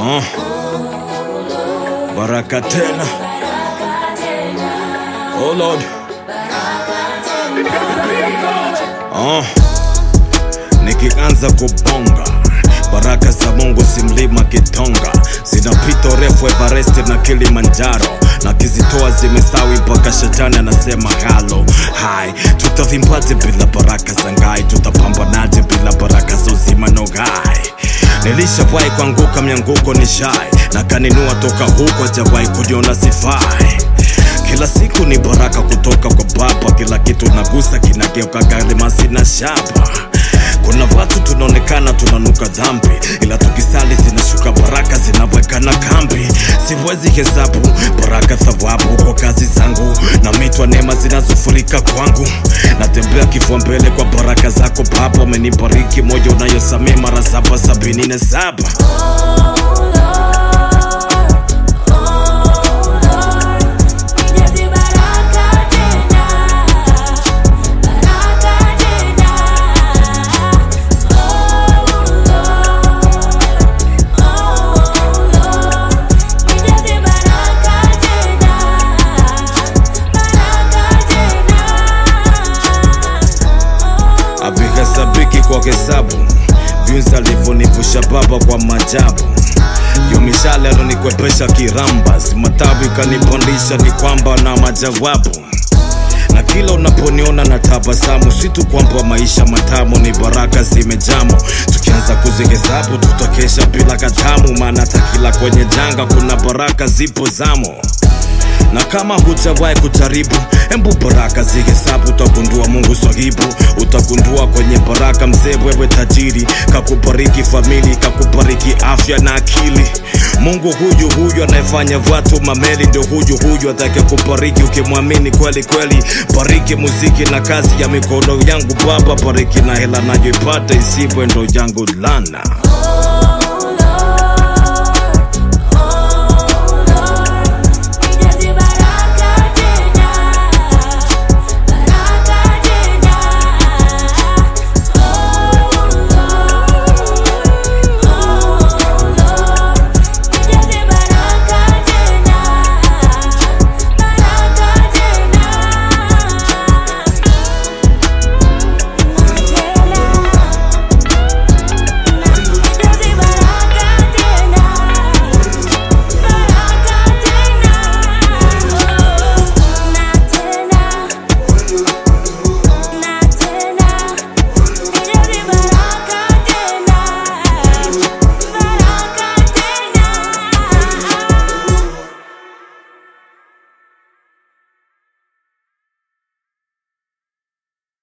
Uh. Baraka tena. Oh Lord. Uh. Nikianza kubonga baraka za Mungu si mlima Kitonga, zinapita urefu Everest na Kilimanjaro, na kizitoa zimestawi mpaka shetani anasema halo hai. Tutavimpaje bila baraka za ngai? Tutapambanaje bila baraka za uzima no gai? Nilishawahi kuanguka mianguko ni shai, na kaninua toka huko, hajawahi kuniona sifai kila siku ni baraka kutoka kwa Baba, kila kitu nagusa kinageuka kalimasi na shaba. Kuna watu tunaonekana tunanuka dhambi, ila tukisali zinashuka baraka, zinawekana kambi. Siwezi hesabu baraka thawabu kwa kazi zangu na mitwa neema zinazofurika kwangu. Natembea kifua mbele kwa baraka zako Baba, umenibariki moja unayosamea mara saba sabini na saba. avihesabiki kwa hesabu vyunzi alivyonivusha baba kwa majabu yo mishale alonikwepesha kirambas matabu ikanipandisha ni kwamba na majawabu na kila unaponiona na tabasamu si tu kwamba maisha matamu ni baraka zimejamo tukianza kuzihesabu tutakesha bila katamu maana hata kila kwenye janga kuna baraka zipo zamo na kama hujawahi kujaribu embu baraka zihesabu utagundua mungu swahibu utagundua kwenye baraka mzee wewe tajiri kakubariki famili kakubariki afya na akili mungu huyu huyu anayefanya watu mameli ndio huyu huyu atake kubariki ukimwamini kweli kweli bariki muziki na kazi ya mikono yangu baba bariki na hela nayoipata isibwe ndo yangu lana Oh